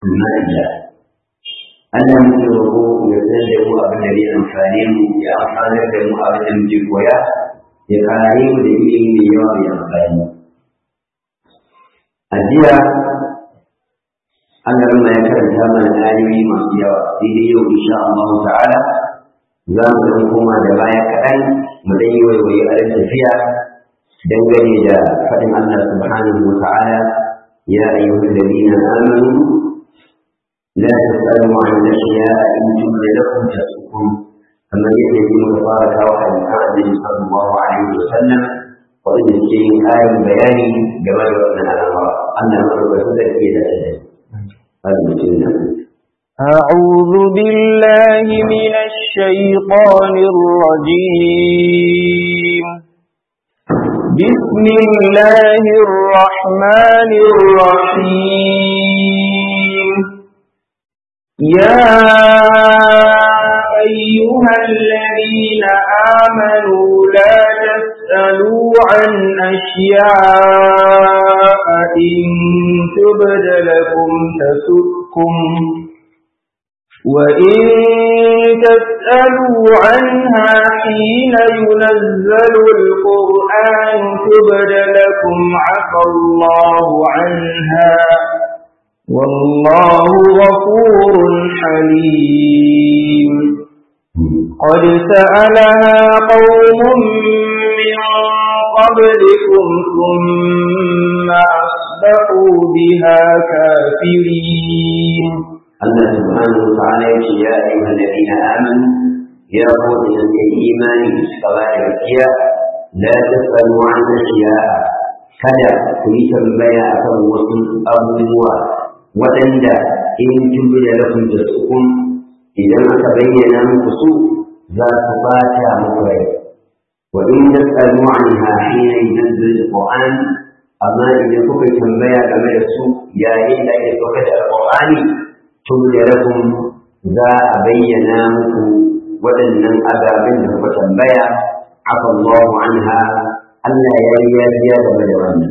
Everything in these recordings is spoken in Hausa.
المائدة Allah muke roƙo ya san da mu abin da zai amfane mu ya amfanar da mu abin da muke koya ya kare mu da ilimi mai yawa mai amfani. A jiya Allah ya karanta mana ayoyi masu yawa sai dai yau insha Allah ta'ala za mu dan koma da baya kaɗan mu dan yi waiwaye a tafiya dangane da faɗin Allah subhanahu wa ta'ala ya ayyuhal ladina amanu لا تسألوا عن الأشياء إن تبد لكم تسؤكم كما يأتي متفارقة وحد النبي صلى الله عليه وسلم وإن الشيء آية بيان جمال وأن الأمر أن الأمر بسدك إلى أجل أعوذ بالله من الشيطان الرجيم بسم الله الرحمن الرحيم يا أيها الذين آمنوا لا تسألوا عن أشياء إن تبد لكم تسؤكم وإن تسألوا عنها حين ينزل القرآن تبد لكم عفى الله عنها والله غفور حليم قد سألها قوم من قبلكم ثم أصبحوا بها كافرين الله سبحانه وتعالى يا أيها الذين آمنوا يا قوم الإيمان كذلك لا تسألوا عن أشياء kada ku yi tambaya akan wasu abubuwa waɗanda in tubu da lakum tasukun idan aka bayyana muku su za su bata muku rai wa in tasalu anha hina yunzil alquran amma idan kuka tambaya game da su yayin da ake sauka da alqurani tubu da lakum za a bayyana muku waɗannan ababen da kuka tambaya afa Allahu anha Allah ya yi yafiya game da wannan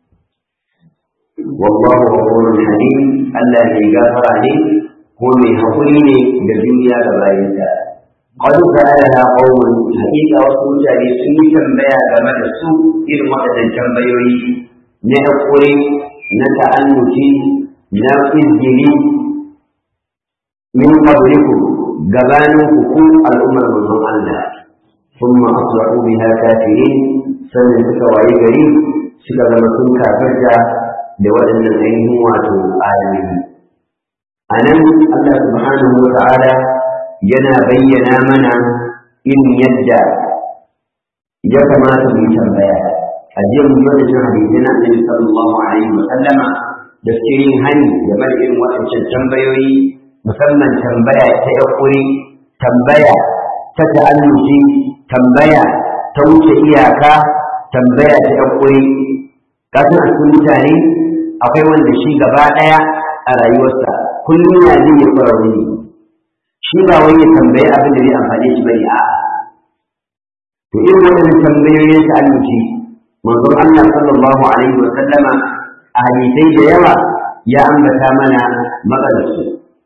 والله غفور حليم Allah mai gafara ne ko mai haƙuri ne da duniya da bayanta. Qad sa'ala qaumun haƙiƙa wasu mutane sun yi tambaya game da su irin waɗannan tambayoyi na haƙuri na ta'annuci na izgili min qablikum gabanin ku al'ummar manzon Allah ثم أصبحوا بها كافرين sannan suka waye gari suka zama sun kafirta da waɗannan ainihin wato ayoyi a nan Allah subhanahu wa ta'ala yana bayyana mana irin yadda ya kamata mu yi tambaya a jiya mu yi wadannan hadisai na annabi sallallahu alaihi wa sallama da suke yin hani game da irin waɗancan tambayoyi musamman tambaya ta yakuri tambaya ta ta'alluci tambaya ta wuce iyaka tambaya ta yakuri kasan a cikin mutane akwai wanda shi gaba ɗaya a rayuwarsa kullum ya zai ya kwararru ne shi ba wai ya tambayi abin da zai amfane shi bane a to irin waɗannan tambayoyin ta annuci manzon Allah sallallahu alaihi wa sallama a hadisai da yawa ya ambata mana matsalarsu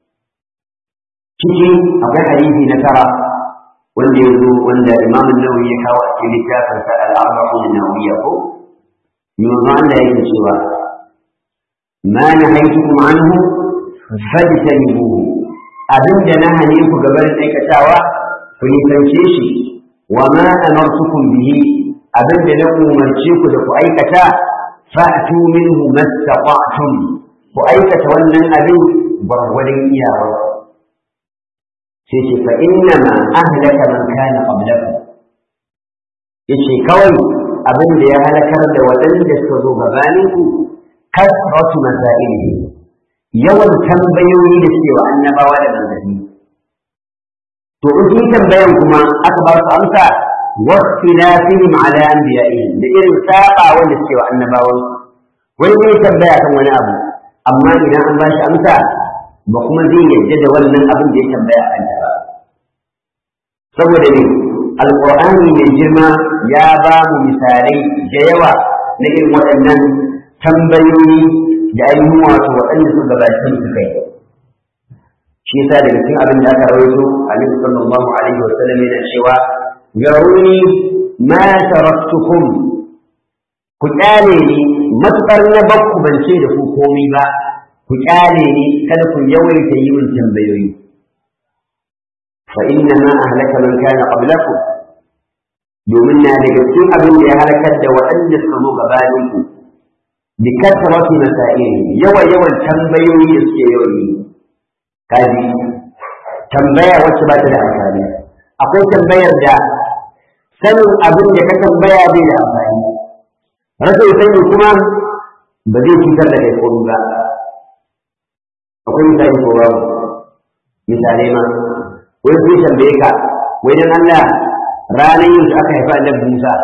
ciki akwai hadisi na tara wanda ya zo wanda Imam Nawawi ya kawo a cikin littafinsa al-Arba'un an-Nawawiyya ko yanzu Allah yake cewa ma nahaytukum anhu fajtanibuhu abin da na hane ku gaban aikatawa ku nisance shi wa ma amartukum bihi abin da na umarce ku da ku aikata fa'tu minhu mastata'tum ku aikata wannan abin gwargwadon iyawa sai ce fa inna ma ahlaka man kana qablakum yace kawai abin da ya halakar da waɗanda suka zo gabaninku kasratu masailihi yawan tambayoyi da suke wa annabawa da manzanni to in sun tambayan kuma aka ba su amsa واختلافهم على أنبيائهم da irin saba wanda suke wa annabawan wani zai tambaya kan wani abu amma idan an ba shi amsa ba kuma zai yadda da wannan abin da ya tambaya a kanta ba saboda ne alqur'ani mai girma ya ba mu misalai da yawa na irin waɗannan tambayoyi da ainihin wato waɗanda su gabatar su kai shi yasa daga cikin abin da aka rawaito Annabi sallallahu alaihi wa sallam yana cewa yaruni ma taraktukum ku kyale ni matukar na bakku ban ce da ku komai ba ku kyale ni kada ku yawaita yi min tambayoyi fa inna ma ahlaka man kana qablakum domin na daga cikin abin da ya halakar da waɗanda suka zo gabanin ku bi kasrati masail yawa yawan tambayoyi da suke yawan yi kaji tambaya wacce ba ta da amfani akwai tambayar da sanin abin da ka tambaya bai da amfani rashin sani kuma ba zai cutar da kai komai ba akwai misali ko babu misalai ma wani zai tambaye ka wai dan Allah ranar yin aka haifa annabi Musa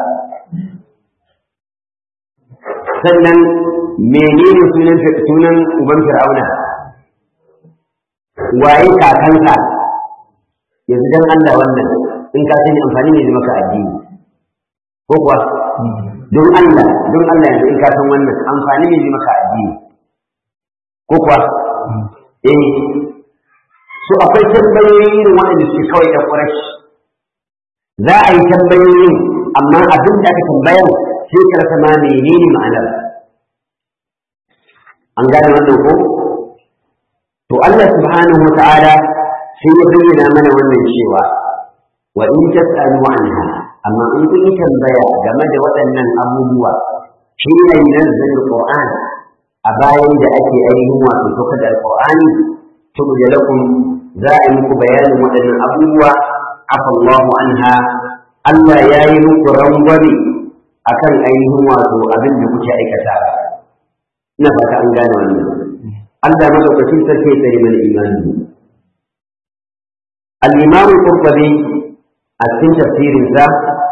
sannan menene sunan sunan uban Fir'auna waye kakansa yanzu dan Allah wannan in ka sani amfani ne maka addini ko kuwa don Allah don Allah yanzu in ka san wannan amfani ne maka addini ko kuwa eh so akwai tambayoyi irin waɗanda suke kawai da ƙurashi za a yi tambayoyin amma abin da aka tambaya sai ka rasa ma menene ma'anar an gane wannan ko to Allah subhanahu wa ta'ala sai ya bayyana mana wannan cewa wa in tas'alu anha amma in kun yi tambaya game da waɗannan abubuwa shi ne nazzal qur'an a bayan da ake ainihin wato saukar da alqur'ani to da lakum za a yi muku bayanin waɗannan abubuwa afa Allahu anha Allah ya yi muku rangwame akan ainihin wato abin da kuke aikata ina fata an gane wannan Allah madaukakin sarki ya tsare mana imani al-imam qurtubi a cikin tafsirin sa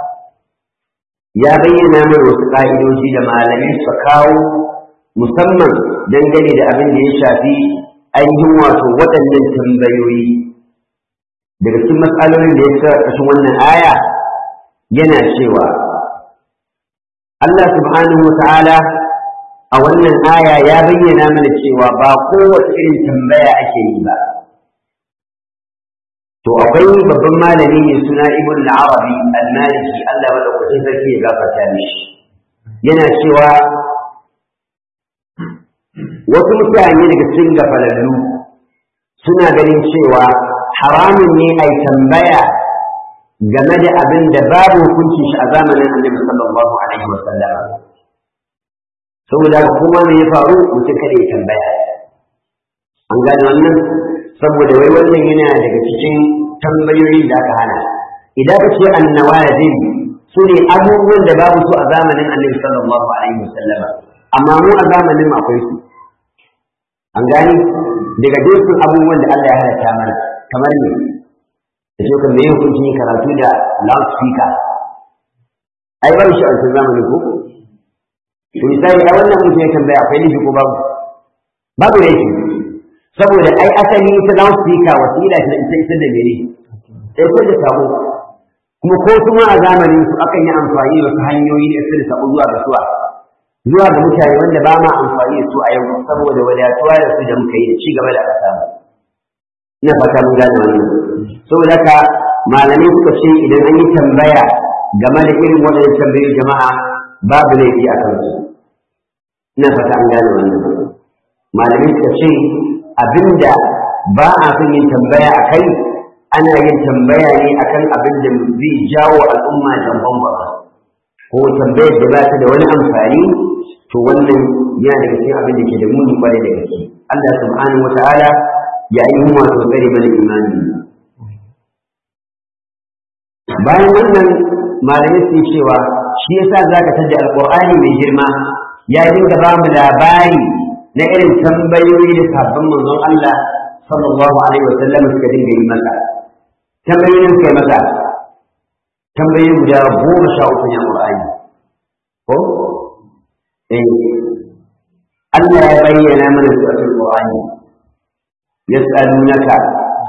ya bayyana mana wasu ka'idoji da malamai suka kawo musamman dangane da abin da ya shafi ainihin wato waɗannan tambayoyi daga cikin matsalolin da ya sa ƙarshen wannan aya yana cewa Allah subhanahu wa ta'ala a wannan aya ya bayyana mana cewa ba kowace irin tambaya ake yi ba to akwai babban malami mai suna ibn al-arabi al-maliki Allah madaukakin sarki ya gafarta mishi yana cewa wasu mutane daga cikin gafalallu suna ganin cewa haramun ne a tambaya game da abin da babu hukunci shi a zamanin annabi sallallahu alaihi wa sallam saboda kuma me ya faru mutum kada ya tambaya an gane wannan saboda wai wannan yana daga cikin tambayoyin da aka hana idan ka ce annawazin su ne abubuwan da babu su a zamanin annabi sallallahu alaihi wa sallam amma mu a zamanin akwai su an gani daga dukkan abubuwan da Allah ya halatta mana kamar ne da shi kan meye hukunci yin karatu da loudspeaker ai ba shi a wancan zamanin ko to misali a wannan mutum ya tambaya akwai laifi ko babu babu laifi saboda ai asali ita loudspeaker wasila ta ita ita da mene ita da sabo kuma ko kuma a zamanin su akan yi amfani da wasu hanyoyi da da sabo zuwa ga suwa zuwa ga mutane wanda ba ma amfani da su a yau saboda wadatuwa da su da muka yi da ci gaba da aka samu ina fata mun gane wannan saboda haka malamai suka ce idan an yi tambaya game da irin waɗannan tambayoyin jama'a babu laifi a kansu ina fata an gane wannan malamai suka ce abinda ba a son yin tambaya a kai ana yin tambaya ne akan abin da zai jawo al'umma jamban ba ko tambayar da ba ta da wani amfani to wannan yana daga cikin abin da ke da muni kwarai da gaske Allah subhanahu wa ta'ala ya yi wato tsare mana imani bayan wannan malamai sun cewa shi yasa zaka tada alqur'ani mai girma ya dinga ba mu labari na irin tambayoyi da sabbin manzon Allah sallallahu alaihi wa sallam suka dinga yi masa tambayoyin kai masa tambayoyi guda goma sha uku ne qur'ani ko eh Allah ya bayyana mana su a cikin qur'ani يسألونك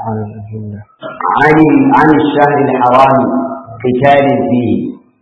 عن عن الشهر الحرام قتال فيه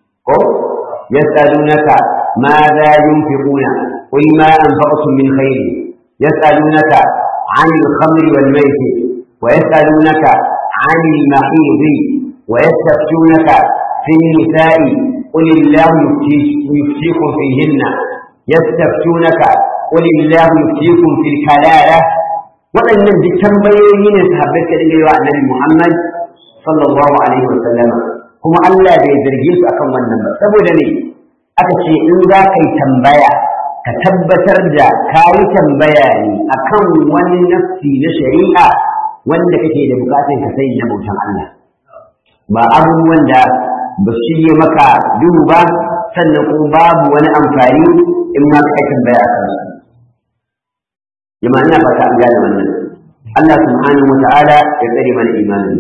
يسألونك ماذا ينفقون قل ما أنفقتم من خير يسألونك عن الخمر والميسر wa yas'alunaka 'anil mahid wa yastaftunaka fi nisa'i qul illahu yuftikum fihinna yastaftunaka qul illahu yuftikum fil kalala waɗannan duk tambayoyi ne sahabbai ka dinga yi wa annabi Muhammad sallallahu alaihi wa sallama kuma Allah bai zarge su akan wannan ba saboda ne aka ce in za ka yi tambaya ka tabbatar da ka yi tambaya ne akan wani nafsi na shari'a wanda kake da bukatun ka sai na bautan Allah ba abubuwan da ba su shige maka duhu ba sannan kuma babu wani amfani in ma ka tambaya a kansu jama'a ina fata an gane wannan Allah subhanahu wa ta'ala ya tsare mana imanin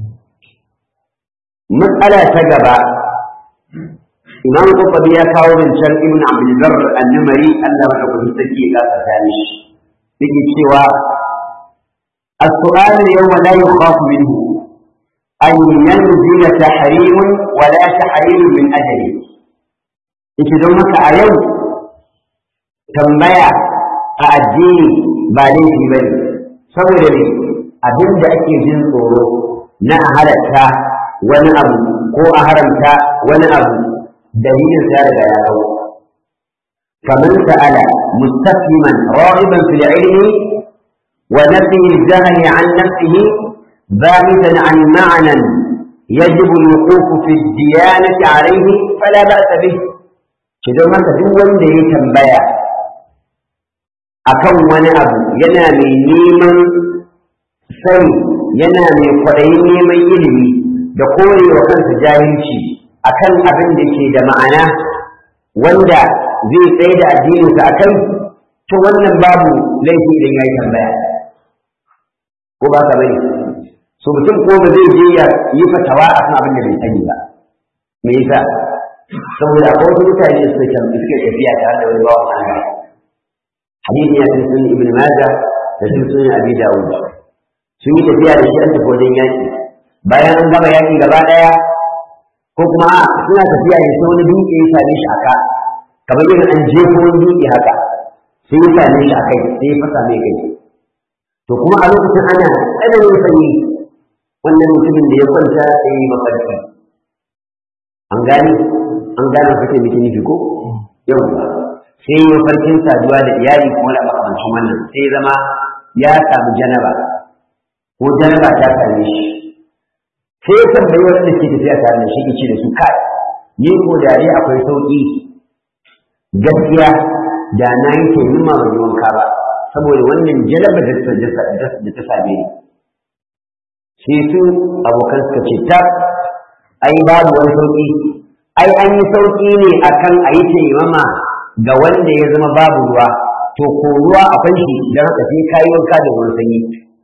matsala ta gaba imam Qurtubi ya kawo zancen ibn Abdul Barr an-Namari Allah madaukakin sarki ya kasa tani shi yake cewa السؤال اليوم لا يخاف منه أن ينزل تحريم ولا تحريم من أجله yake don haka a yau tambaya a addini ba laifi ba ne saboda ne abin da ake jin tsoro na a halatta wani abu ko a haramta wani abu dalilin sa daga ya kawo faman sa'ala mustaqliman ra'iban fil ilmi wa nafi al-jahli an nafsihi ba'idan an ma'nan يجب الوقوف في الديانة عليه فلا بأس به idan haka duk wanda ya tambaya akan wani abu yana mai neman sani yana mai kwaɗayin neman ilimi da korewa kansa jahilci akan abin da ke da ma'ana wanda zai tsaye da addininsa a kai to wannan babu laifi idan ya yi tambaya ko ba ka bane so mutum ko ba zai je ya yi fatawa a kan abin da bai sani ba me yasa saboda akwai wasu mutane da suke suke tafiya tare da wani bawan Allah hadisi ya sun ibn majah da sun sunan abi dawud sun yi tafiya da shi an tafi wajen yaki bayan an gama yaki gaba daya ko kuma a suna tafiya ne sai wani dutse ya same shi aka kamar yadda an jefo wani dutse haka sai ya same shi a kai sai ya fasa mai kai to kuma a lokacin ana tsananin sanyi wannan mutumin da ya kwanta sai ya yi mafarki an gane an gane kake miki nufi ko yau sai yi farkin saduwa da iyali kuma da makamancin wannan sai zama ya samu janaba ko janaba ta same shi sai ya tambayi wanda ke tafiya tare da shi ke ce da su kai ni ko da dai akwai sauki gaskiya da na yi taimama ban yi wanka ba saboda wannan janaba da ta same ni sai su abokan suka ce ta ai babu wani sauki ai an yi sauƙi ne akan a yi taimama ga wanda ya zama babu ruwa to ko ruwa akwai shi don haka sai kayi wanka da ruwan sanyi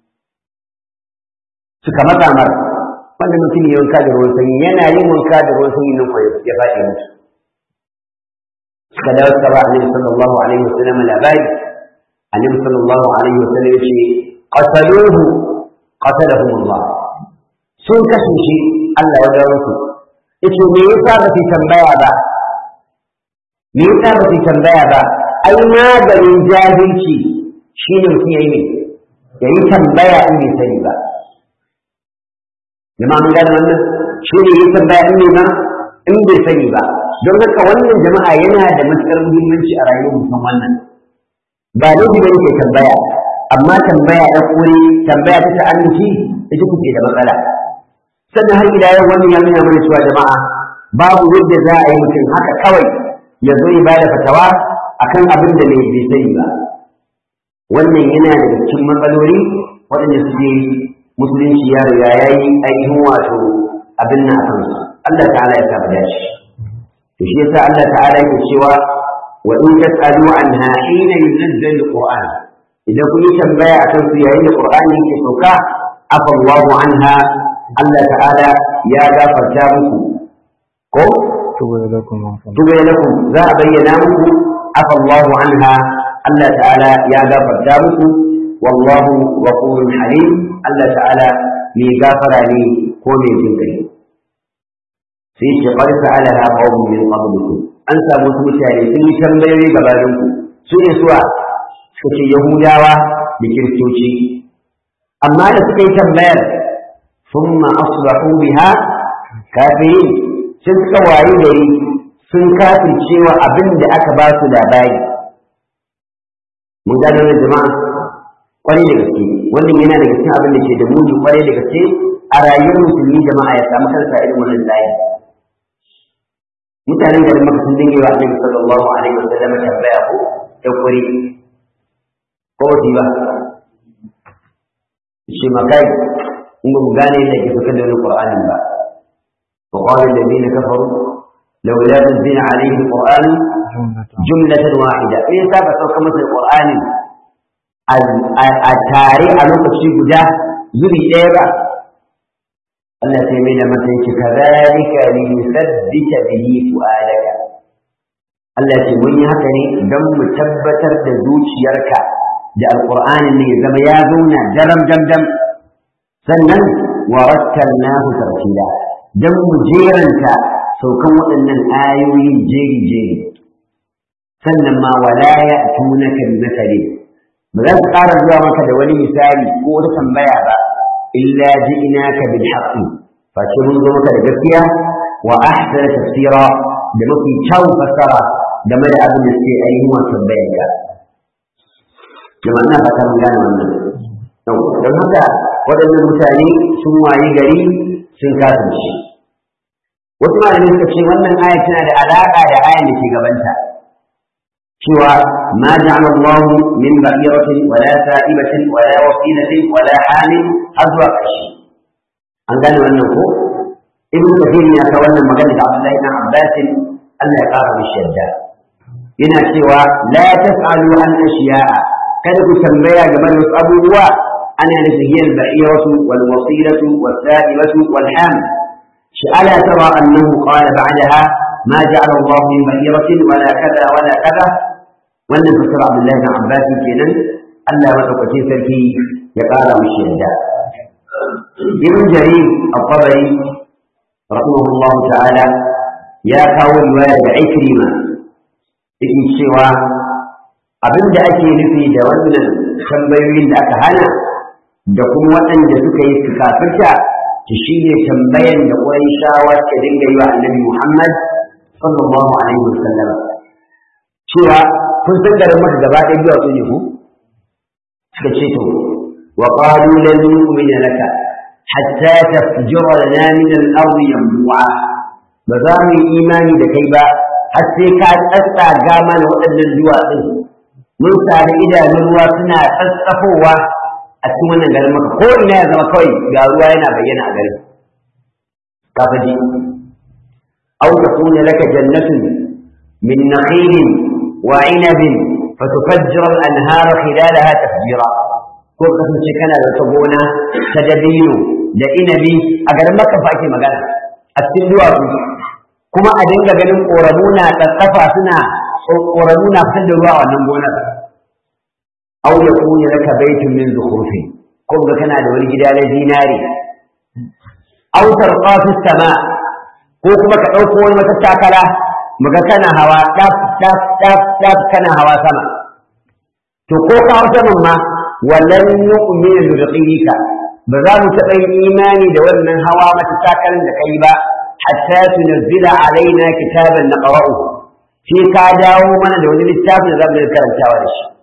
suka matsa mar wanda mutum ya wanka da ruwan sanyi yana yin wanka da ruwan sanyi nan kwaye ya faɗi mutu suka dawo suka ba annabi sallallahu alaihi wasallam labari annabi sallallahu alaihi wasallam ya ce qataluhu qatalahum Allah sun kashe shi Allah ya dawo su yace me yasa ba su tambaya ba me yasa ba su tambaya ba ai maganin jahilci shine mutum yayi ya yi tambaya in bai sani ba jama'a mun gane wannan shine yi tambaya in bai in bai sani ba don haka wannan jama'a yana da matuƙar muhimmanci a rayuwar mutum wannan ba laifi ba yake tambaya amma tambaya ya kore tambaya ta ta'annuci ita kuke da matsala sannan har ila yau wannan ya nuna mana cewa jama'a babu yadda za a yi mutum haka kawai ya zo ya bada fatawa akan abin da bai sani ba wannan yana daga cikin matsaloli waɗanda suke musulunci ya riga ya yi ainihin wato abin nan a kansu Allah ta'ala ya saba dashi to shi yasa Allah ta'ala yake cewa wa in tas'alu anha hina yunzal alquran idan kun yi tambaya akan su yayin da qur'ani yake sauka afa Allahu anha Allah ta'ala ya gafarta muku ko tuba lakum tuba lakum za a bayyana muku afa Allahu anha Allah ta'ala ya gafarta muku wallahu ghafurun halim Allah ta'ala mai gafara ne ko mai jin kai sai ce qad sa'alaha qaumun min qablikum an samu wasu mutane sun yi tambayoyi gabanin ku su ne suwa suka ce yahudawa da kiristoci amma da suka yi tambayar thumma asbahu biha kafirin sun suka wayi gari sun kafircewa abin da aka ba su labari mun gano da jama'a kwarai da gaske wannan yana daga cikin abin da ke da muni kwarai da gaske a rayuwar musulmi jama'a ya samu kansa irin wannan layi mutanen garin maka sun dinga yi wa annabi sallallahu alaihi wa sallam tambaya ko ya kuri ko ba ba shi makai in ba mu gane yadda ke fitar da wani qur'anin ba wa qala alladhina kafaru لولا نزل عليه القرآن جملة واحدة إيه سابع سوى كما القرآن التاري على لوكشي guda zuri ɗaya ba Allah sai mai da mata yake kadhalika li yuthabbita bihi fu'adaka Allah ce mun yi haka ne don mu tabbatar da zuciyarka da alqur'anin ne ya zama ya zauna daram dam sannan wa rattalnahu tartila dan mu jeranta saukan waɗannan ayoyin jeri jeri sannan ma wala ya tunaka bi masali ba za su ƙara zuwa maka da wani misali ko wata tambaya ba illa ji'inaka bil haqqi fa ce mun zo maka da gaskiya wa ahsana tafsira da mafi kyau fassara game da abin da suke ainihin wato bayanka jama'a na fata mun gane wannan don haka waɗannan mutane sun wayi gari sun kasance wasu malamai suka ce wannan aya tana da alaƙa da ayan da ke gabanta cewa ma ja'ala Allah min ba'iratin wala sa'ibatin wala wasilatin wala hamil har zuwa ƙarshe an gane wannan ko ibn kathir ya ka wannan magana da Abdullahi ibn Abbas Allah ya ƙara mishi yadda yana cewa la tas'alu an ashiya'a kada ku tambaya game da wasu abubuwa ana nufin hiyar ba'iratu wal wasilatu was sa'ibatu wal hamil ألا ترى أنه قال بعدها ما جعل الله من بحيرة ولا كذا ولا كذا وأن فسر عبد الله بن عباس كينا ألا وتقتي سلكي يقال مش يهدى ابن جرير الطبري رحمه الله تعالى يا قول والد عكرمة ابن سوى abin da ake nufi da wannan tambayoyin da aka hana da kuma waɗanda suka yi su kafirta to shi ne tambayan da shawa ka dinga yi wa annabi Muhammad sallallahu alaihi wasallam cewa kun san garin maka gaba ɗaya biyu su ne ku suka ce to wa qalu lan nu'mina laka hatta tafjura lana min al-ardi yanbu'a ba za mu yi imani da kai ba har sai ka tsatsaga mana waɗannan duwatsun mun sami idanun ruwa suna tsatsafowa a cikin wannan garin maka ko ina ya zama kawai ga ruwa yana bayyana a garin ka faji aw takuna laka jannatun min nakhilin wa inabin fatufajjira al-anhara khilalaha tafjira ko kasance kana da wata gona ta dabino da inabi a garin maka fa ake magana a cikin duwatsu kuma a dinga ganin ƙoramu na tsatsafa suna ƙoramu na fitar da ruwa a wannan gonar aw yakuna laka baytun min zukhrufin ko ga kana da wani gida na zinari aw tarqa fi sama ko kuma ka dauko wani matattakala muga kana hawa daf daf daf daf kana hawa sama to ko ka hawa saman ma wallan nu'minu bi ruqika ba za mu taɓa yin imani da wannan hawa matattakalan da kai ba hatta tunzila alaina kitaban naqra'u sai ka dawo mana da wani littafin da za mu karantawa da shi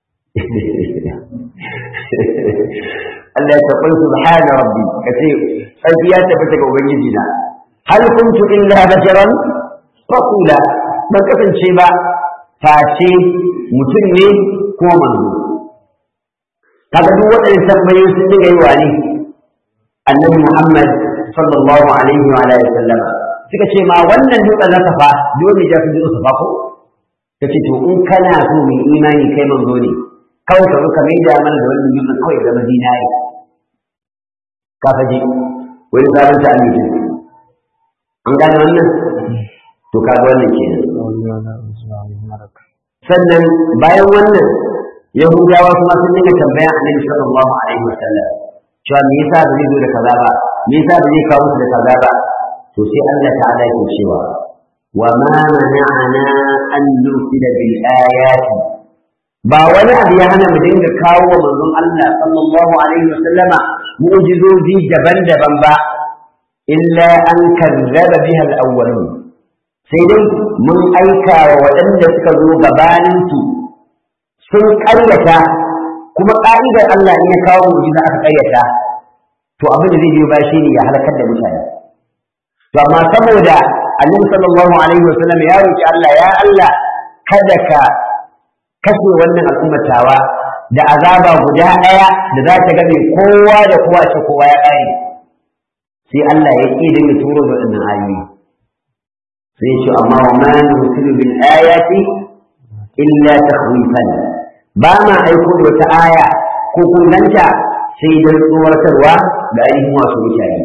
Allah ya taɓa subhana rabbi kace sarki ya tabbata ga ubangiji na hal kuntu illa basharan rasula ban kasance ba face mutum ne ko manzo kaga duk waɗannan tambayoyi sun diga yi wa ne annabi Muhammad sallallahu alaihi wa alihi wasallam suka ce ma wannan dutsen na safa dole ya fi dutsen safa ko kace to in kana so mai imani kai manzo ne kawai ka zo ka mai da mana da wannan dutsen kawai zama zinari ka faji wani sabon ta amince an gane wannan to kaga wannan kenan sannan bayan wannan yahudawa kuma sun dinga tambayan annabi sallallahu alaihi wasallam cewa me yasa ba zai zo da kaza ba me yasa ba zai kawo da kaza ba to sai Allah ta'ala yake cewa wa ma mana'ana an nursila bil ayati ba wani abu ya hana mu dinga kawo wa manzon Allah sallallahu alaihi wa sallama mu'jizozi daban-daban ba illa an kazzaba biha al-awwalun sai dai mun aika wa waɗanda suka zo gabaninsu sun ƙaryata kuma ƙa'idar Allah in ya kawo mu'jiza aka ƙaryata to abin da zai biyo ba shi ne ya halakar da mutane to amma saboda annabi sallallahu alaihi wa sallam ya roki Allah ya Allah kada ka kashe wannan al'ummatawa da azaba guda ɗaya da za ta game kowa da kowa ce kowa ya ƙare sai Allah ya ƙi dinga turo da waɗannan ayoyi sai ce amma wa ma nusilu bil ayati illa takhwifan ba ma aiko da wata aya ko kun ganta sai dan tsoratarwa da ainihin wasu mutane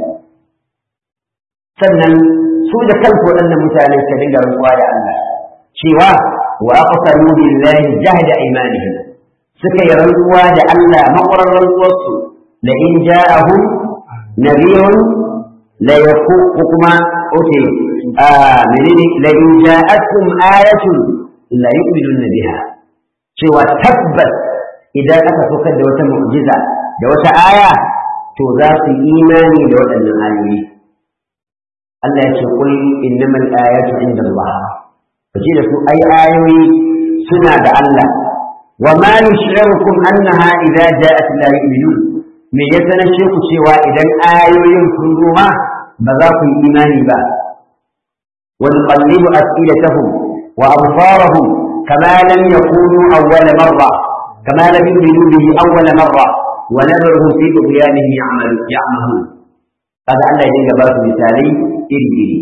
sannan su da kansu waɗannan mutane suka dinga rantsuwa da Allah cewa wa aqsamu billahi jahda aymanihim suka yi rantsuwa da Allah makwarar rantsuwarsu la in ja'ahum nabiyun la yaku kuma oke a menene la in ja'akum ayatun la yu'minun biha cewa tabbas idan aka saukar da wata mu'jiza da wata aya to za su yi imani da waɗannan ayoyi Allah ya ce kul innamal ayatu inda Allah kace da su ai ayoyi suna da Allah wa ma yush'irukum annaha idza ja'at la yu'minun me ya sanar ku cewa idan ayoyin sun zo ma ba za ku yi imani ba wa nuqallibu as'ilatahum wa absarahum kama lam yakunu awwala marra kama lam yu'minu bihi awwala marra wa nadruhum fi tughyanihim ya'malu ya'mahun kaga Allah ya dinga ba su misalai iri iri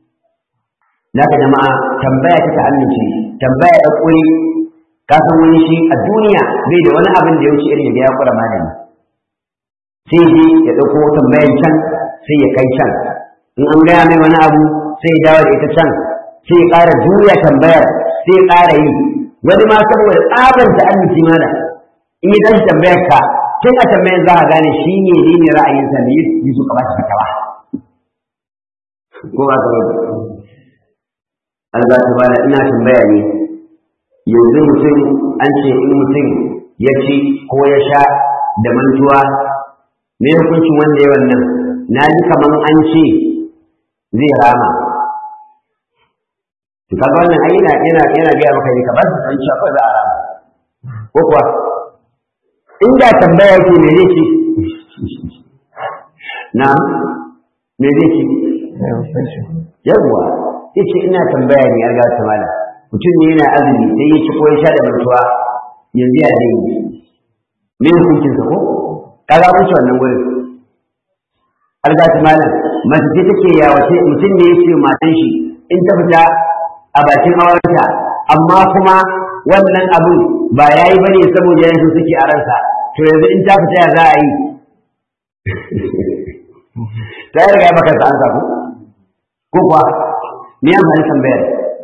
naka jama'a tambaya ta ta'annuci tambaya da kuri ka san wani shi a duniya bai da wani abin da ya wuce irin ya kura malami sai je ya ɗauko tambayan can sai ya kai can in an gaya mai wani abu sai ya dawo da ita can sai ya ƙara juya tambayar sai ya ƙara yi wani ma saboda tsabar da annuci mana in ya tashi tambayar ka tun a tambayar za a gane shi ne ne ne ra'ayinsa ne yi su kamata ka kaba ko ba ka Allah ta bada ina tambaya ne yanzu mutum an ce in mutum ya ci ko ya sha da mantuwa me hukuncin wanda ya wannan na ji kaman an ce zai rama to kaga wannan ai yana yana yana ga maka ne ka ba su san cewa za a rama ko kuwa inda tambaya yake me zai ci na me zai ci yawwa yace ina tambaya ne ga ta mala mutum ne yana azumi sai ya ci ko ya sha da mantuwa yanzu ya dai me hukuncin sa ko kaga mun ci wannan gurin alga ta mala mace ce take ya wace mutum ne yace matan shi in ta fita a bakin aurenta amma kuma wannan abun ba yayi bane saboda yanzu suke a ransa to yanzu in ta fita ya za a yi ta riga maka sa an ko ko kuwa me ya amfani tambayar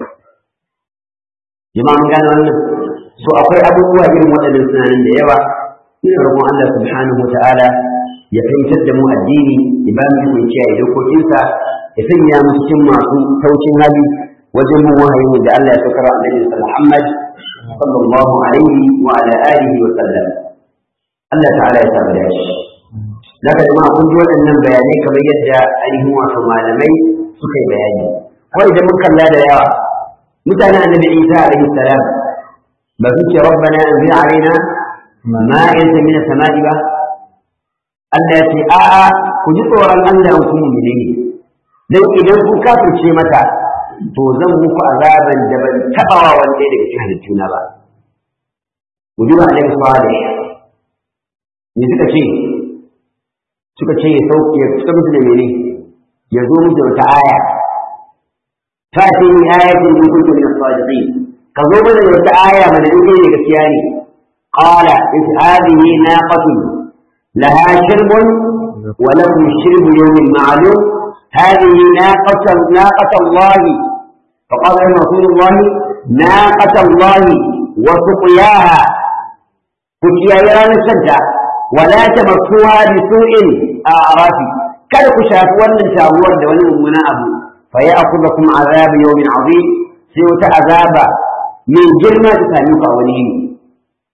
jama'a mun gane wannan so akwai abubuwa irin waɗannan sunanan da yawa ina roƙon Allah subhanahu ta'ala ya fahimtar da mu addini ya ba mu ikon kiyaye dokokinsa ya sanya mu cikin masu taucin hali wajen bin wahayi da Allah ya saukar wa Annabi Muhammad sallallahu alaihi wa ala alihi wa sallam Allah ta'ala ya samu da shi Daga jama'a kun ji waɗannan bayanai kamar yadda ainihin wasu malamai suka yi bayani. Kawai idan mun kalla da yawa, mutanen annabi Isa alaihi salam ba su ce rabbana anzil alaina ma'idatan min as-sama'i ba. Allah ya ce a'a ku ji tsoron Allah ku mu'mini ne. Dan idan kun kafirce mata to zan muku azaban da ban taɓa wa wanda daga cikin halittuna ba. Ku ji wa Annabi sallallahu alaihi Me suka ce suka ce ya sauke ya suka musu da mene ya zo musu da wata aya ta ce ni ayatin in kuntum min as-sadiqin ka zo mana da wata aya mana in kai ne gaskiya ne qala is hadhihi naqatun laha shirbun wa lakum shirbu yawmin ma'lum hadhihi naqatan naqata Allah فقال لهم رسول الله ناقة الله وسقياها كتيا يرى السجدة ولا تمسوها بسوء أعراف kada ku shafi wannan taguwar da wani mummuna abu fa ya akuza kuma azabi yawmin azim sai wata azaba mai girma ta sami ku a wani yini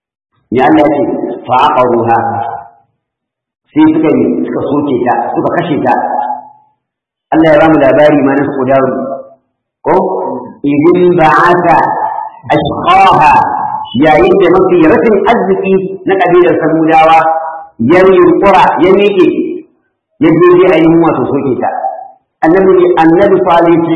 ya Allah ya ce fa aqaruha sai suka yi suka soke ta suka kashe ta Allah ya ba mu labari ma na su dawo ko idin ba'ata ashqaha yayin da mafi rashin arziki na kabilar samudawa ya yunkura ya miƙe ya je dai ainihin wato soke ta annabi annabi salih ce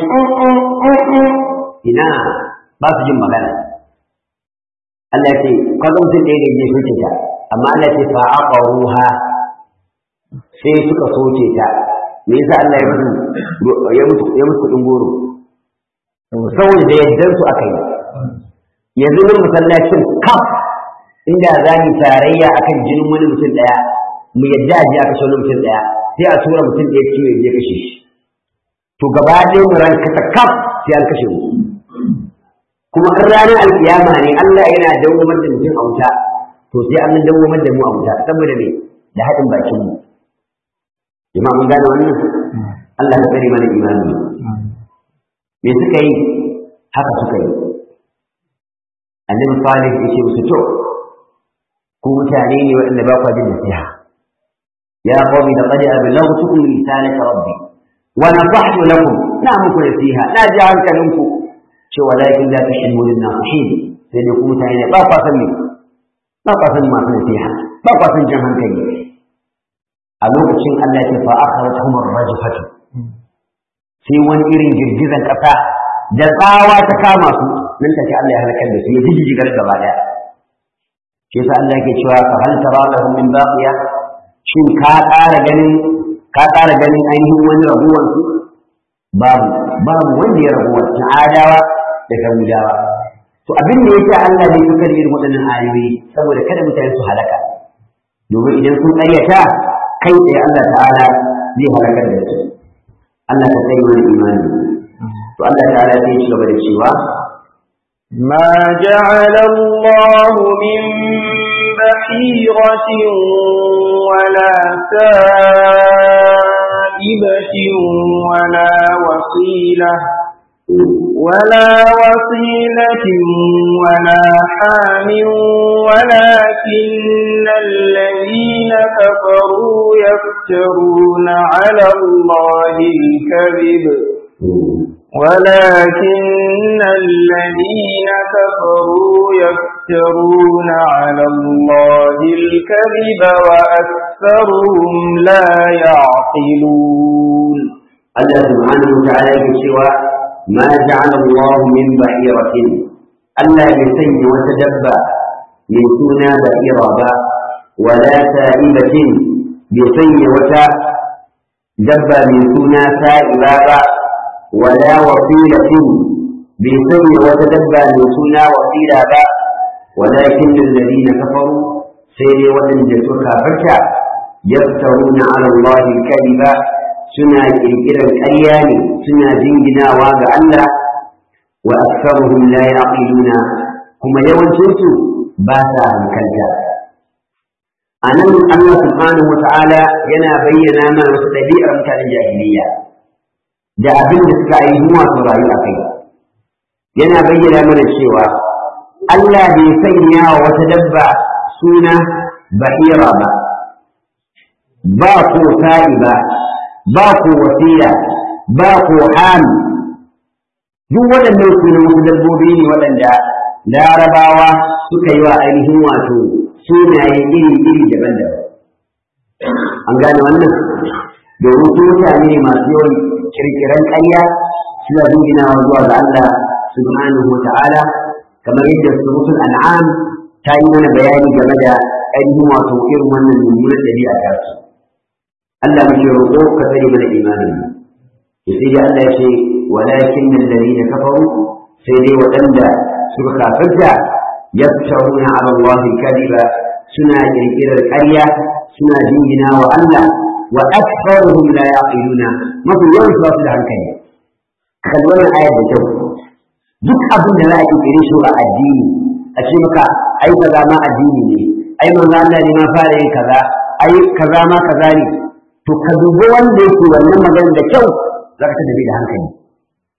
ina ba su jin magana Allah ya ce kaga mutum ɗaya da ya soke ta amma Allah ya ce fa aqaruha sai suka soke ta me yasa Allah ya mutu ya mutu ya mutu kudin goro saboda da yaddan su aka yi yanzu mun masallacin kaf inda za mu tarayya akan jinin wani mutum daya mu yadda a ji aka kashe wani mutum daya sai a tura mutum daya ciwo ya je kashe shi to gaba ɗaya mu ran kasa kaf sai an kashe mu kuma in ranar alkiyama ne Allah yana dawwamar da mutum a wuta to sai an dawwamar da mu a wuta saboda me da haɗin bakin mu jama'a mun gane wannan Allah ya tsare mana imani me suka yi haka suka yi annabi salih ya ce musu to ku mutane ne waɗanda ba ku jin nasiha ya qawmi laqad ablaghtukum risalata rabbi wa nasahtu lakum na muku nasiha na ji hankalinku ce walakin la tashhadu lin nasihin sai dai ku mutane ne ba ku san me ba ku san masu nasiha ba ku san jan hankali a lokacin Allah ya fa akhrajhum ar-rajfatu sai wani irin girgizan kasa da tsawa ta kama su nan take Allah ya halakar da su ya jijjigar gaba daya shi yasa Allah yake cewa fa hal tara lahum min baqiya shin ka ƙara ganin ka ƙara ganin ainihin wani rabuwan su babu babu wanda ya rabuwa cikin adawa da samudawa to abin da yake Allah ne suka irin waɗannan ayoyi saboda kada mutane su halaka domin idan sun ƙaryata kai tsaye Allah ta'ala zai halakar da su Allah ta kai wani imani to Allah ta'ala zai ci gaba da cewa ما جعل الله من بحيرة ولا سائبة ولا وصيلة ولا وصيلة ولا حام ولكن الذين كفروا يفترون على الله الكذب ولكن الذين كفروا يفترون على الله الكذب وأكثرهم لا يعقلون الله سبحانه وتعالى يقول ما جعل الله من بحيرة ألا يسن وتدبى من سنى بحيرة ولا سائبة بسن وتدبى من سنى سائبة ولا وصيلة بسن وتدبى من سنى وصيلة ولكن الذين كفروا سيري ودن جسوكا فشا يفترون على الله الكذب suna ƙirƙirar ƙarya ne suna jinginawa ga Allah wa aktsaruhum la yaqiluna kuma yawancinsu ba sa hankalta anan Allah subhanahu wa ta'ala yana bayyana mana wasu ɗabi'ar mutanen jahiliya da abin da suka yi zuwa su rayu a kai yana bayyana mana cewa Allah bai sanya wa wata dabba suna bahira ba ba ko sa'i ba ba ku wasila ba ku ham duk waɗannan su ne wasu dabbobi ne waɗanda larabawa suka yi wa ainihin wato sunaye iri-iri daban-daban an gane wannan domin su mutane ne masu yawan kirkiran ƙarya suna dinginawa zuwa ga Allah subhanahu wa ta'ala kamar yadda surutul an'am ta yi mana bayani game da ainihin wato irin wannan mummunan ɗabi'a ta su Allah muke roƙo ka tsare mana imanin ya sai dai Allah ya ce walakin alladhina kafaru sai dai waɗanda suka kafirta yaftaruna ala Allah kadiba suna kirkirar ƙarya suna jingina wa Allah wa aktharuhum la yaqiluna mafi yawan su da hankali kalli wannan ayar da kyau duk abin da za a kirkire shi a addini a ce maka ai kaza ma addini ne ai manzo Allah ne ma fara yin kaza ai kaza ma kaza ne to ka dubi wanda yake wannan magana da kyau za ka tafi da hankali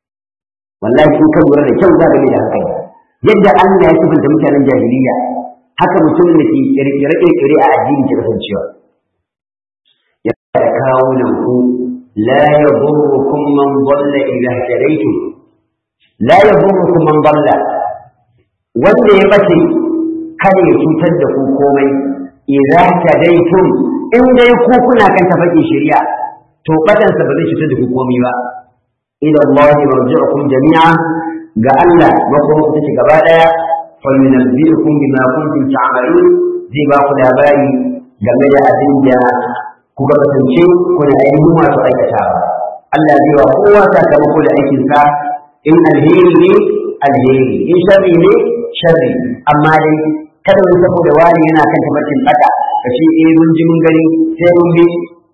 wallahi in ka lura da kyau za ka da hankali yadda Allah ya sifanta mutanen jahiliya haka mutumin da ke kirkire-kirkire a addini ke kasancewa ya kawo nan ku la yadurrukum man dalla idha hadaytum la yadurrukum man dalla wanda ya bace kada ya cutar da ku komai idza hadaytum in dai ku kuna kan tafaki shari'a to batansa ba zai cutar da ku komai ba ila Allah marji'ukum jami'a ga Allah makoma ku take gaba daya fa yunabbi'ukum bima kuntum ta'malun zai ba ku labari game da abin da kuka kasance kuna ainihin masu aikatawa Allah zai wa kowa sakamako da aikinsa in alheri ne alheri in sharri ne sharri amma dai kada wani saboda wani yana kan tabbacin bata ka ce eh mun ji mun gani sai mun bi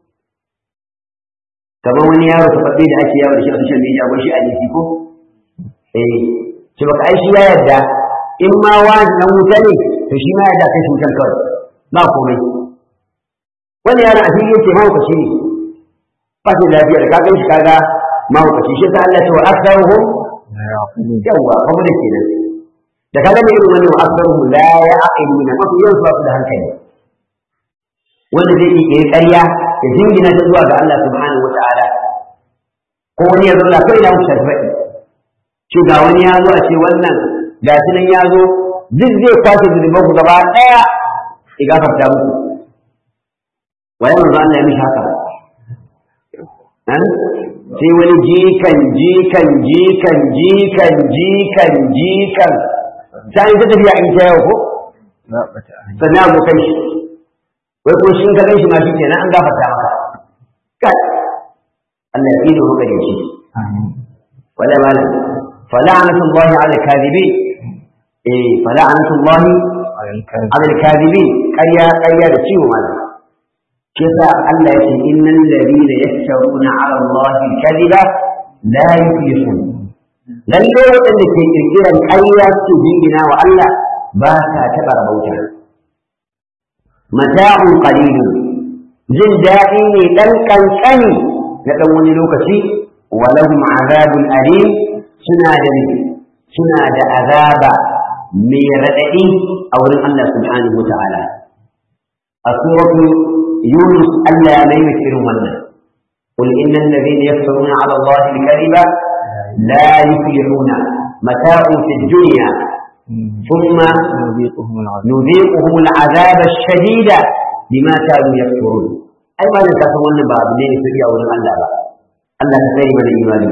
kamar wani yaro ta faɗi da ake yawo da shi a social media ko shi a jiki ko eh ce baka ai shi ya yarda in ma wani dan wuta ne to shi ma yarda kai shi wutan kawai ba komai wani yaron a fili yake mahaukaci ne ba shi lafiya da ka gan shi kaga mahaukaci shi ta Allah ce wa aktharuhum yawa kuma da kenan da kaga ne irin wannan aktharuhum la ya'qiluna mafi yawan su ba su da hankali wanda zai yi ƙarya ya jingina ta zuwa ga Allah subhanahu wata'ala ko wani ya zulla kai na wuce faɗi ce ga wani ya zo a ce wannan ga shi nan ya zo duk zai kwashe zunuban ku gaba ɗaya ya gafarta muku waye manzo Allah ya mishi haka sai wani jikan jikan jikan jikan jikan jikan sai ta tafiya in ta yau ko sannan abokan shi wai ko shi ka ganshi ma shi kenan an gafarta maka kai Allah ya ido maka da shi wala mala fala'anatu Allah ala kadhibin eh fala'anatu Allah ala kadhibin ƙarya ƙarya da ciwo mala kisa Allah ya ce innal ladina yaftaruna ala Allah kadhiba la yuflihun lalle waɗanda ke kirkiran ƙarya su jingina wa Allah ba sa taɓa rabauta mata'un qalilun jin daɗi ne ɗan ƙanƙani na ɗan wani lokaci wa lahum azabun alim suna da suna da azaba mai raɗaɗi a wurin Allah subhanahu wa ta'ala a suratu yunus Allah ya mai irin wannan قل إن الذين يفترون على الله الكذب لا يفلحون متاع في الدنيا ثم نذيقهم العذاب الشديد بما كانوا يكفرون أي ما لك wannan ba abu ne ne sai a wurin Allah ba Allah ka tsare mana imani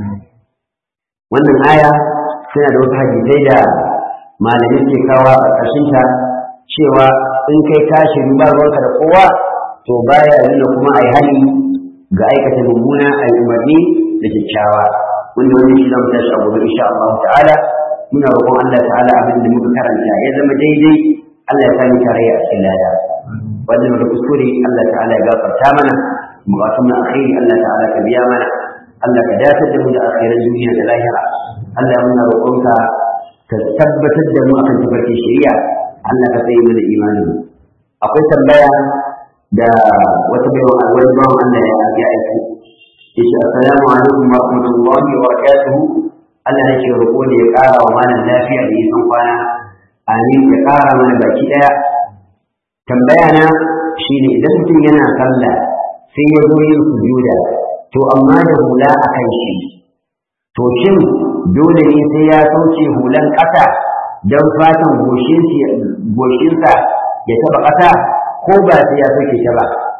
wannan aya suna da wasu hadisai da malamai ke kawo a ƙarƙashin ta cewa in kai tashi ba ruwanka da kowa to baya nuna kuma ai hali ga aikata mummuna ai umarni da kyakkyawa wanda wannan shi zamu tashi a gobe insha Allah ta'ala muna roƙon Allah ta'ala abin da muka karanta ya zama daidai Allah ya sami tarayya a cikin lada wannan da kuskure Allah ta'ala ya gafarta mana bukatun na alkhairi Allah ta'ala ka biya mana Allah ka dafar da mu da akhiran duniya da lahira Allah muna roƙonka ka tabbatar da mu akan tafarkin shari'a Allah ka tsaye mana imanin akwai tambaya da wata baiwa wani bawan Allah ya aiki yace assalamu alaikum wa rahmatullahi wa barakatuhu Allah yake roƙo da ya ƙara wa malam lafiya da nisan kwana amin ya ƙara mana baki ɗaya tambaya na shine idan mutum yana sallah sai ya zo yin sujuda to amma da hula a kan shi to shin dole ne sai ya sauke hulan ƙasa don fatan goshinsa ya taɓa ƙasa ko ba sai ya sauke ta ba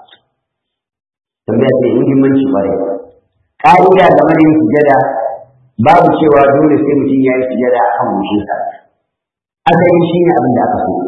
tambaya sai muhimmanci ƙwarai ƙa'ida game da yin sujada babu cewa dole sai mutum ya yi sujada a kan goshinsa asali shi ne abin da aka so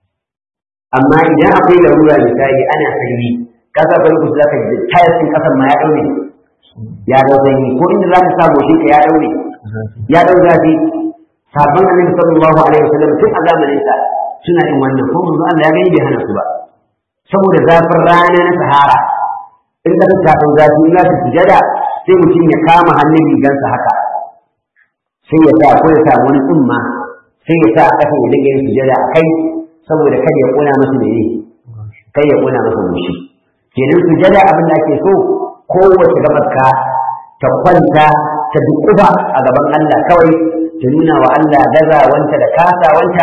amma idan akwai larura misali ana sanyi ka sa ka lokaci zaka ji tayar din kasan ma ya daure ya dau sanyi ko inda zaka sa goshinka ya daure ya dau zafi sabon annabi sallallahu alaihi wasallam tun a zamanin sa suna yin wannan ko manzo Allah ya gani bai hana su ba saboda zafin rana na sahara in ka ta dau zafi in za su sujada sai mutum ya kama hannun rigansa haka sai ya sa ko ya sa wani tsumma sai ya sa a ƙasa ya dinga yin sujada a kai saboda kada ya ƙona masa mene kai ya ƙona masa mushi kenan sujada abin da ake so kowace gabarka ta kwanta ta dukuba a gaban Allah kawai ta nuna wa Allah gazawanta da kasawanta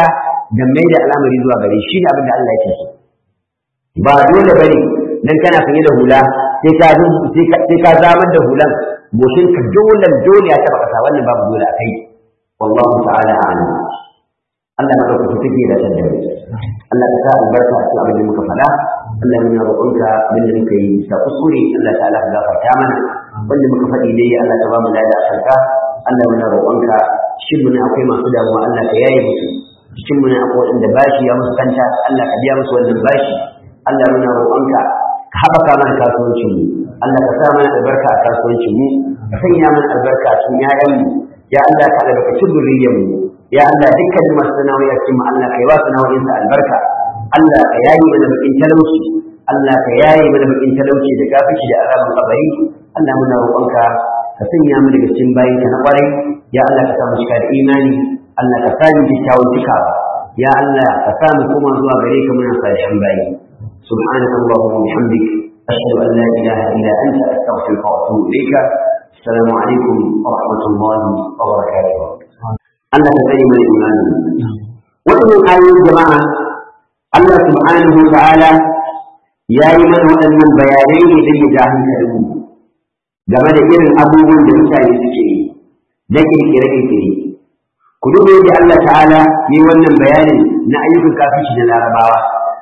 da mai da al'amari zuwa gare shi ne abin da Allah yake so ba dole bane dan kana sanye da hula sai ka sai ka zamar da hulan goshin ka dole dole ya taba kasa wannan babu dole akai wallahu ta'ala a'lam Allah na ɗauka take da tadda Allah ka sa albarka a cikin abin da muka faɗa Allah muna roƙonka abin da muka yi bisa kuskure Allah ta'ala ka gafarta mana wanda muka faɗi dai Allah ta ba mu lada a kanka Allah muna roƙonka shin muna akwai masu damuwa Allah ka yaye musu cikin muna akwai waɗanda bashi ya musu kanta Allah ka biya musu wannan bashi Allah muna roƙonka ka haɓaka mana kasuwancin mu Allah ka sa mana albarka a kasuwancin mu ka sanya mana albarka a cikin ƴaƴan mu ya Allah ka albarkaci zuriyar mu ya Allah dukkan masu sana'o'i a cikin Allah ka yi wa sana'o'in sa albarka Allah ka yayi mana bakin talauci Allah ka yayi mana bakin talauci da gafici da azabin kabari Allah muna roƙonka ka sanya mu daga cikin bayin ka na ƙwarai ya Allah ka sa mu cika da imani Allah ka sa mu kyakkyawan cikawa ya Allah ka sa mu koma zuwa gare ka muna salihan bayi سبحانك اللهم وبحمدك أشهد أن لا إله إلا أنت أستغفرك وأتوب إليك السلام عليكم ورحمة الله وبركاته Allah ta tsare mana imani. Waɗannan ayoyin jama'a Allah subhanahu wa ta'ala ya yi mana waɗannan bayanai ne don ya ja hankalin mu game da irin abubuwan da mutane suke yi da kirkire-kirkire. Ku duba yadda Allah ta'ala yi wannan bayanin na ayyukan kafici da larabawa.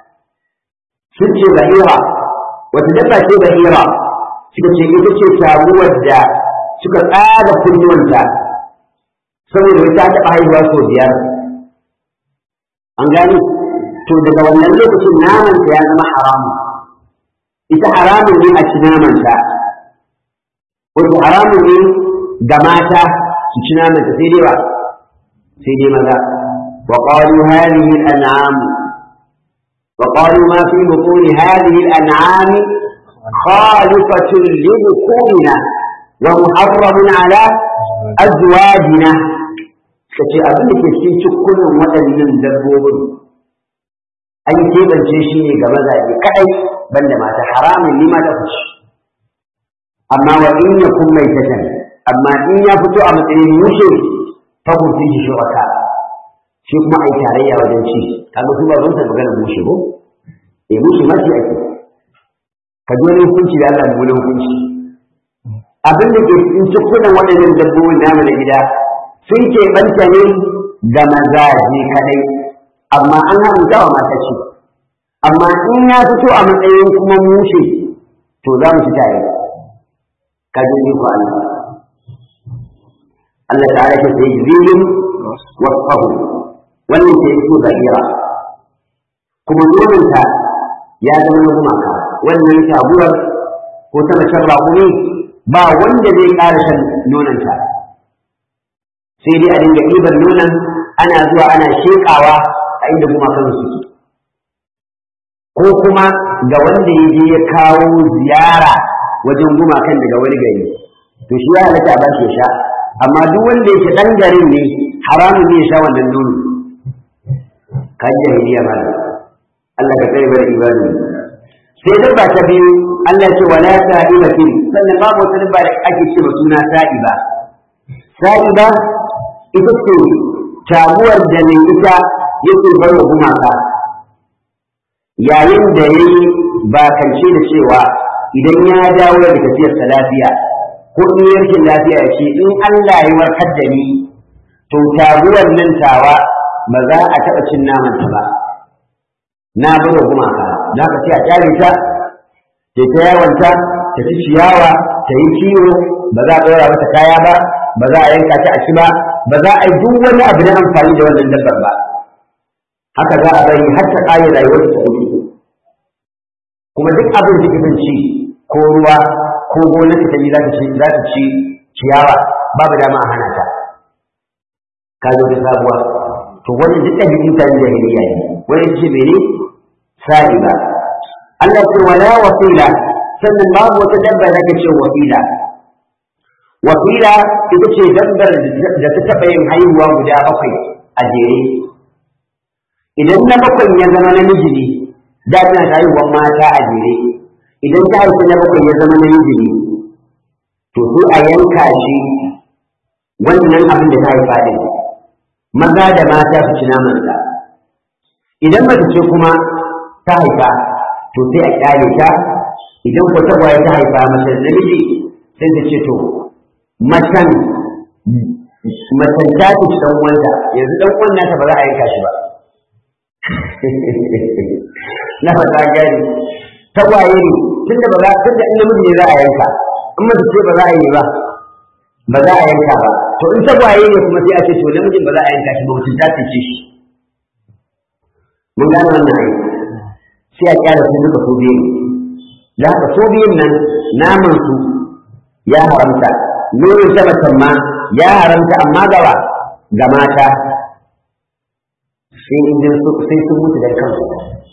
Sun ce bahira, wata dabba ce bahira, suka ce ita ce sabuwar da suka tsada kunnuwanta saboda wai ta taɓa haihuwa sau biyar an gani to daga wannan lokacin namanta ya zama haramu ita haramun ne a ci namanta wato haramun ne ga mata su ci namanta sai dai ba sai dai maza wa qalu hadhihi al-an'am wa qalu ma fi butun hadhihi al-an'am khalifatun li bukunina wa muharramun ala azwajina ka ce abin da ke cikin cikunan waɗannan dabbobin an keɓance shi ne ga mazaje kaɗai banda mata haramun ni mata ku ci amma wa in ya kun mai tatan amma in ya fito a matsayin mushe fa kun fi shi shuraka shi kuma ai tarayya wajen ci kaga su ba zan ta magana mushe ko eh mushe ma shi ake ka ji wani hukunci da Allah da wani hukunci abin da ke cikin cikunan waɗannan dabbobin namu na gida sun keɓanta ne ga mazaje kaɗai amma an haramta wa mata ce amma in ya fito a matsayin kuma mushe to za mu ci tare ka ji ni ku Allah Allah ta'ala ke sai zilin wasfahu wannan ke so zahira kuma nonanta ya zama na gumaka wannan shaguwar ko ta macen raƙumi ba wanda zai ƙara shan nonanta sai dai a dinga ɗiban nonon ana zuwa ana sheƙawa a inda gumakan suke ko kuma ga wanda ya je ya kawo ziyara wajen gumakan daga wani gari to shi ya halatta a bashi ya sha amma duk wanda yake ɗan garin ne haramun ne ya sha wannan nono kan jahiliya mana Allah ka tsare bada ibadu sai dabba ta biyu Allah ce wala sa'ibatin sannan babu wata dabba da ake ce suna sa'iba sa'iba ita ce taguwar da mai ita yake bar wa gumaka yayin da ya yi bakance da cewa idan ya dawo da tafiyarsa lafiya ko in yi rashin lafiya ya ce in Allah ya warkar da ni to taguwar nan tawa ba za a taɓa cin namanta ba na bar wa gumaka za ka ce a kyale ta ta ta yawanta ta ci ciyawa ta yi kiwo ba za a ɗora mata kaya ba ba za a yanka ta a ci ba ba za a yi duk wani abu na amfani da wannan dabbar ba haka za a bari har ta ƙare rayuwar ta ɗauki kuma duk abin da kake ci ko ruwa ko gonar ta za ta ci za ta ci ciyawa babu dama a hana ta ka zo da sabuwa to wannan duk ɗabi'in ta jahiliya ne wani ce mene sa'i ba Allah ce wala wasila sannan babu wata dabba da ke ce wasila wasila ita ce dabbar da ta taɓa yin haihuwa guda bakwai a jere idan na bakwai ya zama namiji ne da tana ta haihuwar mata a jere idan ta haifi na bakwai ya zama namiji ne to sai a yanka shi wannan abin da ta haifa din maza da mata su ci namansa idan mace ce kuma ta haifa to sai a kyale ta idan ko tagwaye ta haifa mace da namiji sai ta ce to macen macen ta ce dan wanda yanzu dan uwan nata ba za a yanka shi ba na fata gani tagwaye ne tunda ba za tunda in namiji ne za a yanka in mace ce ba za a yi ba ba za a yanka ba to in tagwaye ne kuma sai a ce to namijin ba za a yanka shi ba mutum ta ce shi mun gane wannan aiki sai a kyara su duka su biyu da haka su biyun nan naman su ya haramta nonon ta macen ma ya haramta amma gaba ga mata sai idan sai sun mutu da kansu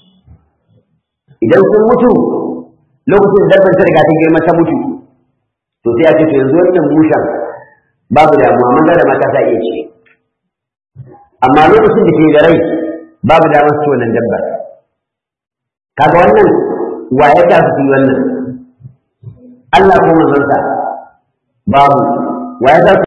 idan sun mutu lokacin dabbar ta riga ta girma ta mutu to sai a ce to yanzu wannan mushen babu damuwa maza da mata ta iya ce amma lokacin da ke da rai babu damar su wannan dabbar kaga wannan wa ya ta su yi wannan Allah ko manzonsa babu wa ya ta